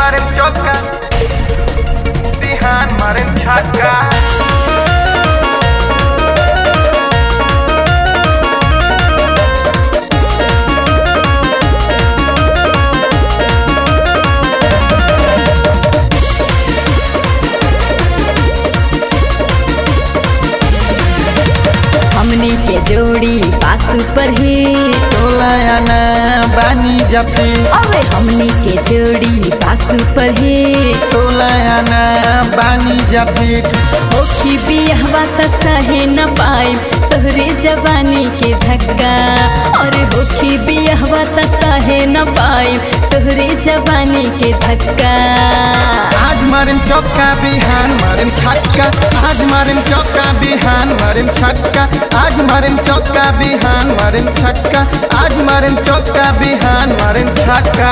मारेम चौका बिहान मारेम छक्का हमनी के जोड़ी पासु पर ही तोलायाना बानी जपी अबे हमनी के जोड़ी पासु पर ही तोलायाना बानी जपी होखी बिहवा त सहे न पाए तोहरे जवानी के धक्का और होखी बिहवा त सहे न पाए तोहरे जवानी के धक्का आज मारिम चौका बिहान मारिम छक्का आज मारिम चौका बिहान मारिम छक्का आज मारिम चौका बिहान मारिम छक्का आज मारिम चौका बिहान मारिम छक्का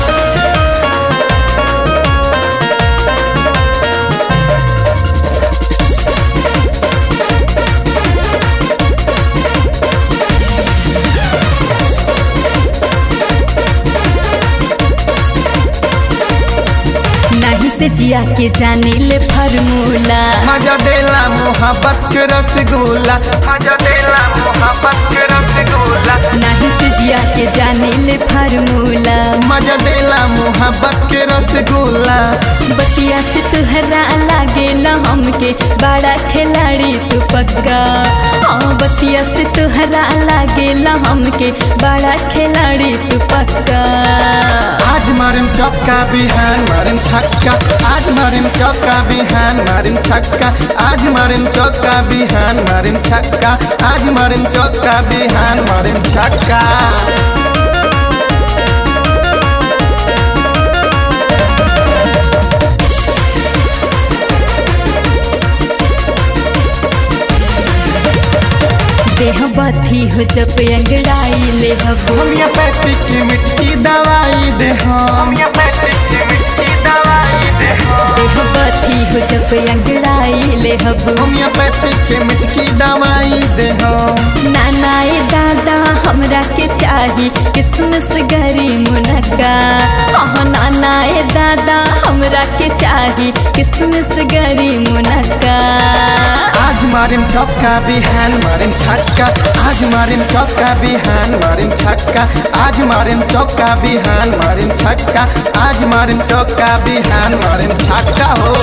नहीं से जिया के जाने ले फॉर्मूला मजा देला मोहब्बत के रसगुल्ला मजा देला मोहब्बत के रसगुल्ला नहीं से जिया के जाने ले फॉर्मूला मजा देला मोहब्बत के रसगुल्ला बतिया से तुहरा लागे न हमके बड़ा खिलाड़ी तू पक्का हाँ बतिया से तुहरा लागे न हमके बड़ा खिलाड़ी तू पक्का आज मारिम चौका बिहान मारिम छक्का आज मारिम चौका बिहान मारिम छक्का आज मारिम चौका बिहान मारिम छक्का आज मारिम चौका बिहान मारिम छक्का देह बथी हो जब अंगड़ाई ले हबो होम्योपैथिक की मिट्टी दवाई दे हम होम्योपैथिक की मिट्टी दवाई दे हम देह बथी हो जब अंगड़ाई ले हबो होम्योपैथिक की मिट्टी दवाई दे हम नानाए दादा हमरा के चाही किसमिस गरी मुनक्का हाँ नानाए दादा हमरा के चाही किसमिस गरी मुनक्का आज मारिम चौका बिहान मारिम छक्का आज मारिम चौका बिहान मारिम छक्का आज मारिम चौका बिहान मारिम छक्का आज मारिम चौका बिहान मारिम छक्का हो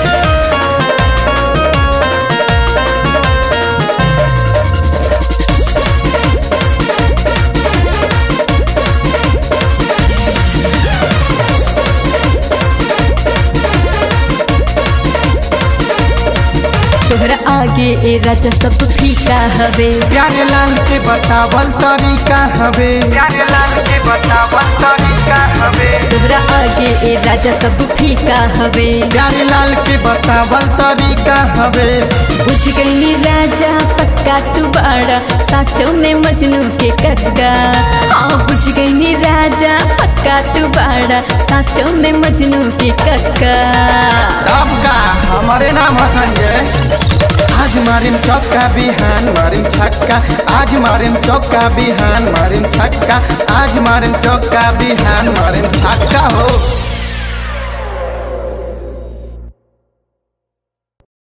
तोहरा आगे ए राजा सब फीका हवे प्यारे लाल के बतावल तरीका हवे प्यारे लाल के बतावल तरीका हवे तोहरा आगे ए राजा सब फीका हवे प्यारे लाल के बतावल तरीका हवे बुझ गई राजा पक्का तू बाड़ा साचो में मजनू के कक्का हाँ बुझ गई राजा पक्का तू बाड़ा साचो में मजनू के कक्का तब का हमारे नाम है संजय आज मारिम चौका बिहान मारिम छक्का आज मारिम चौका बिहान मारिम छक्का आज मारिम चौका बिहान मारिम छक्का हो